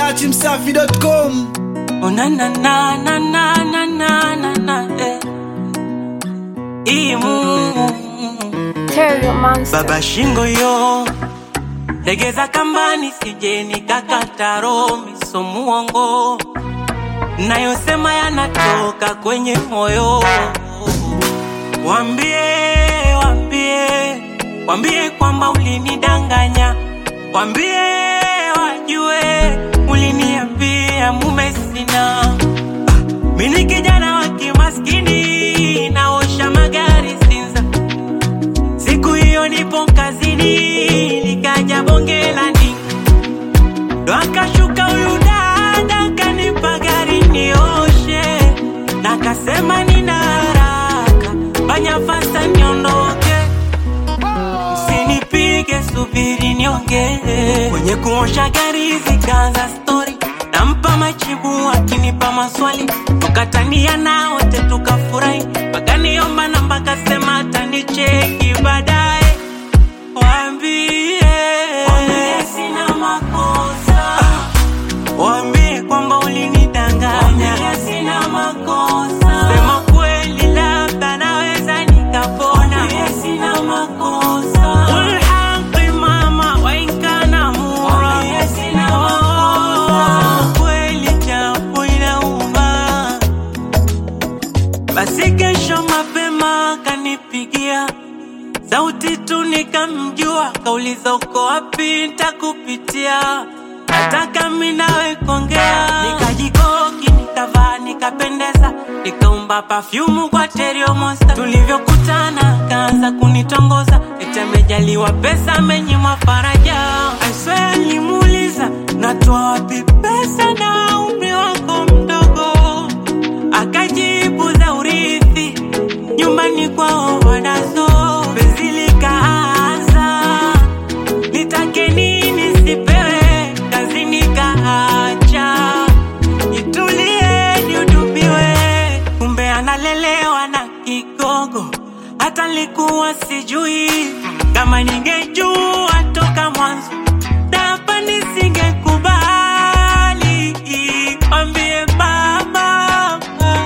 datimsafi.com Oh na na na na na na na na na eh. Imu Terrio Monster. baba shingo yo legeza kambani sije nikakata roho miso muongo nayosema yanatoka kwenye moyo wambie wambie wambie kwamba ulinidanganya wambie wajue uliniambia mume sina mini kijana wa kimaskini naosha magari Sinza Siku hiyo nipo kazini, nikaja bonge la ndinga, ndo akashuka huyu dada kanipa gari nioshe, na kasema nina haraka, fanya fasta niondoke, msinipige, subiri niongee. Kwenye kuosha gari zikaanza stori, nampa majibu akinipa maswali, tukatania na wote tukafurahi, wakaniomba namba, kasema atanicheki baadaye. Waambie waambie sina makosa, waambie kwamba ulinidanganya, waambie sina makosa, sema kweli, labda naweza nikapona, waambie sina makosa, Qul haqi mama wa in kana mura, waambie sina makosa, kweli japo inauma basi kesho mapema kanipigia sauti tu nikamjua, kauliza uko wapi, nitakupitia nataka mi nawe kuongea. Nikajikoki, nikavaa, nikapendeza, nikaumba pafyumu kwa Terrio Monster. Tulivyokutana kaanza kunitongoza, eti amejaliwa pesa, amenyimwa faraja. I swear nilimuuliza natoa wapi pesa na umri wako mdogo akajibu za urithi nyumbani kwao wanazo penzi likaanza nitake nini sipewe kazi nikaacha nitulie nihudumiwe kumbe analelewa na kigogo hata likuwa sijui kama ningejua toka mwanzo hapa nisingekubali ambie baba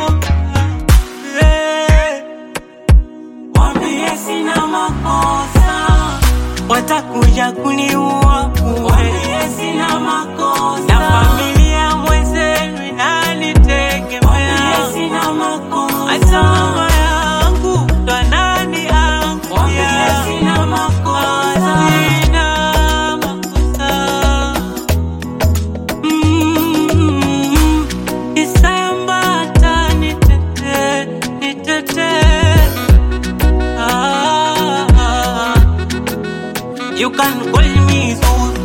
eh. Wambie sina makosa, watakuja kuniua bure. Wambie sina makosa, na familia mwenzenu inanitegemea. Wambie sina makosa, hata mama yangu ndo ananiangukia. Wambie sina makosa, sina makosa. Mm, Isayambata nitete, nitete. Ah, You can call me Zul.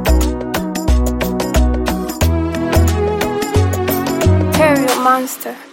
Terrio Monster.